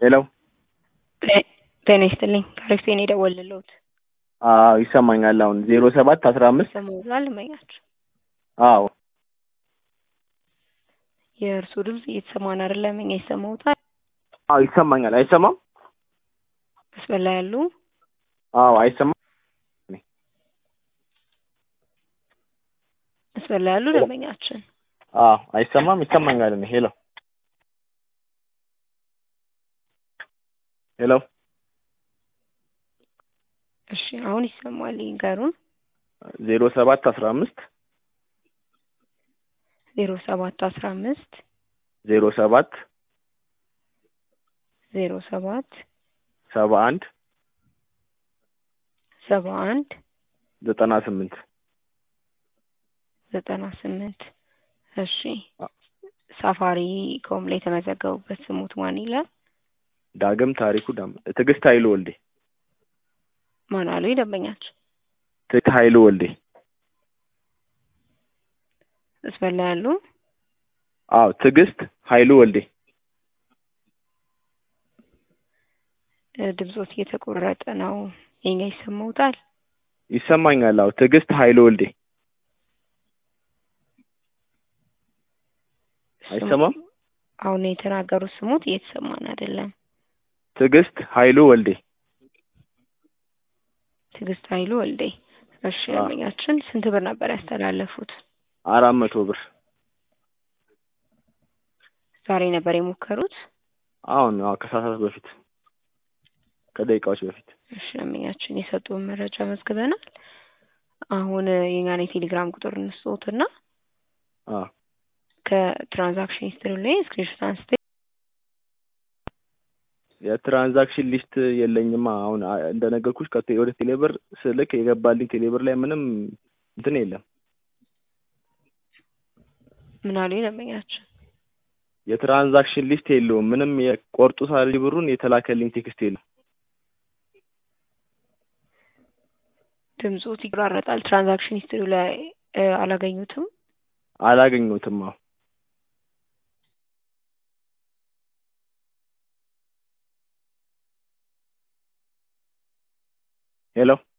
ሄሎ ጤና ይስጥልኝ ከአሪፍ ነው የደወልልዎት። አዎ ይሰማኛል። አሁን ዜሮ ሰባት አስራ አምስት ይሰማዎታል? እመኛችሁ አዎ የእርስዎ ድምፅ እየተሰማን አይደለም። እኛ ይሰማዎታል? አዎ ይሰማኛል። አይሰማም? መስመር ላይ ያሉ አዎ አይሰማም? መስመር ላይ ያሉ ደንበኛችን አዎ አይሰማም? ይሰማኛል። እኔ ሄሎ ሄሎ እሺ፣ አሁን ይሰማል። ይንገሩን። ዜሮ ሰባት አስራ አምስት ዜሮ ሰባት አስራ አምስት ዜሮ ሰባት ዜሮ ሰባት ሰባ አንድ ሰባ አንድ ዘጠና ስምንት ዘጠና ስምንት እሺ ሳፋሪ ኮም ላይ የተመዘገቡበት ስሙት ማን ይላል? ዳግም ታሪኩ ዳም ትዕግስት ኃይሉ ወልዴ ማን አሉ ደንበኛችን? ትዕግስት ኃይሉ ወልዴ መስመር ላይ ያሉ አዎ ትዕግስት ኃይሉ ወልዴ ድምጾት እየተቆረጠ ነው። የኛ ይሰማዎታል? ይሰማኛል። አዎ ትዕግስት ኃይሉ ወልዴ አይሰማም? አሁን የተናገሩት ስሙት እየተሰማን አይደለም። ትዕግስት ኃይሉ ወልዴ ትዕግስት ኃይሉ ወልዴ። እሺ ደንበኛችን ስንት ብር ነበር ያስተላለፉት? አራት መቶ ብር ዛሬ ነበር የሞከሩት? አሁን አዎ ከሰዓታት በፊት ከደቂቃዎች በፊት እሺ ደንበኛችን የሰጡን መረጃ መዝግበናል። አሁን የኛን የቴሌግራም ቁጥር እንስጦትና አዎ ከትራንዛክሽን ሂስትሪ ላይ ስክሪንሾት አንስተ የትራንዛክሽን ሊስት የለኝማ። አሁን እንደነገርኩሽ ከቴ- ወደ ቴሌብር ስልክ የገባልኝ ቴሌብር ላይ ምንም እንትን የለም። ምን አሉ ደንበኛችን? የትራንዛክሽን ሊስት የለውም። ምንም የቆርጡ ሳል ብሩን የተላከልኝ ቴክስት የለም። ድምጾት ይቆራረጣል። ትራንዛክሽን ሂስትሪ ላይ አላገኙትም? አላገኘሁትም። አዎ ሄሎ